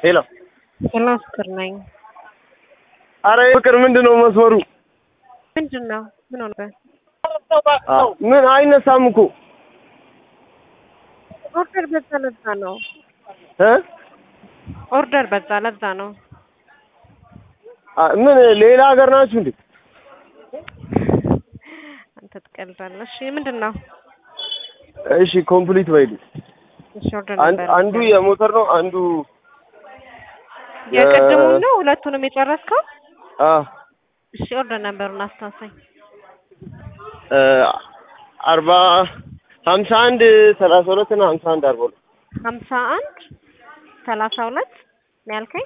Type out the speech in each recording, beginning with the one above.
ሄሎ ሄሎ ፍቅር ነኝ። አረ ፍቅር ምንድን ነው መስመሩ? ምንድን ነው? ምን ሆነ? አ ምን አይነሳም እኮ ኦርደር በዛ ለዛ ነው። እ ኦርደር በዛ ለዛ ነው። አ ምን ሌላ ሀገር ናችሁ እንዴ? አንተ ትቀልዳለህ። እሺ ምንድን ነው? እሺ ኮምፕሊት በይልኝ። እሺ ኦርደር አንድ ነበር። አንዱ የሞተር ነው አንዱ የቅድሙን ነው ሁለቱንም የጨረስከው? አ እሺ ኦርደር ነበሩን አስታውሰኝ። እ አርባ ሀምሳ አንድ ሰላሳ ሁለት እና ሀምሳ አንድ አርባ ሁለት ሀምሳ አንድ ሰላሳ ሁለት ነው ያልከኝ?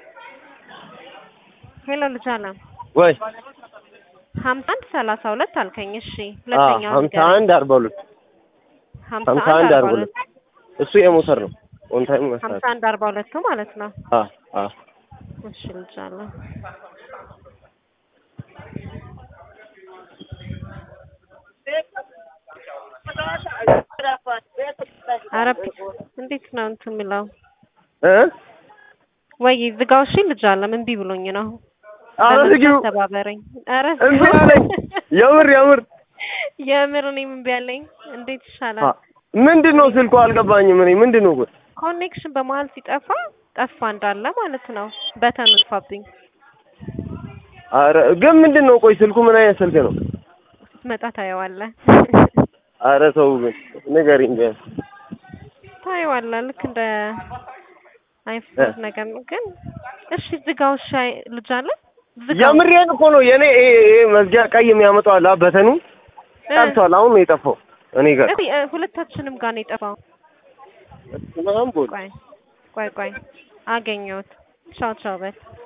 ሄሎ ልጅ አለም ወይ ሀምሳ አንድ ሰላሳ ሁለት አልከኝ። እሺ አ ሁለተኛው ሀምሳ አንድ አርባ ሁለት ሀምሳ አንድ አርባ ሁለት እሱ የሞተር ነው ኦን ታይም ሀምሳ መስራት አንድ አርባ ሁለቱ ማለት ነው። አ አ እሺ ልጅ አለም ኧረ እንዴት ነው እንትን የሚለው እ ወይ ዝጋው። እሺ ልጅ አለም እምቢ ብሎኝ ነው። ኧረ በምን ዝጊው ተባበረኝ። ኧረ እምቢ አለኝ። የምር የምር የምር እኔም እምቢ አለኝ። እንዴት አ ይሻላል? ምንድን ነው ስልኩ አልገባኝም። እኔ ምንድን ነው ቆይ ኮኔክሽን በመሀል ሲጠፋ ጠፋ እንዳለ ማለት ነው። በተኑ ጥፋብኝ። ኧረ ግን ምንድን ነው ቆይ ስልኩ ምን አይነት ስልክ ነው? ስትመጣ ታየዋለህ። ኧረ ተው ግን ንገሪኝ ቢያንስ ታየዋለህ። ልክ እንደ አይፎን ነገር ነው። ግን እሺ ዝጋው። እሺ አይ- ልጅ አለ ዝጋው። የምሬን እኮ ነው የኔ ይሄ ይሄ መዝጊያ ቀይ የሚያመጣው አለ በተኑ እ፣ ጠፍቷል። አሁን ነው የጠፋው እኔ ጋር እሺ፣ እ፣ ሁለታችንም ጋር ነው የጠፋው። ምናምን ቦል ቆይ ቆይ ቆይ አገኘሁት። ቻው ቻው በል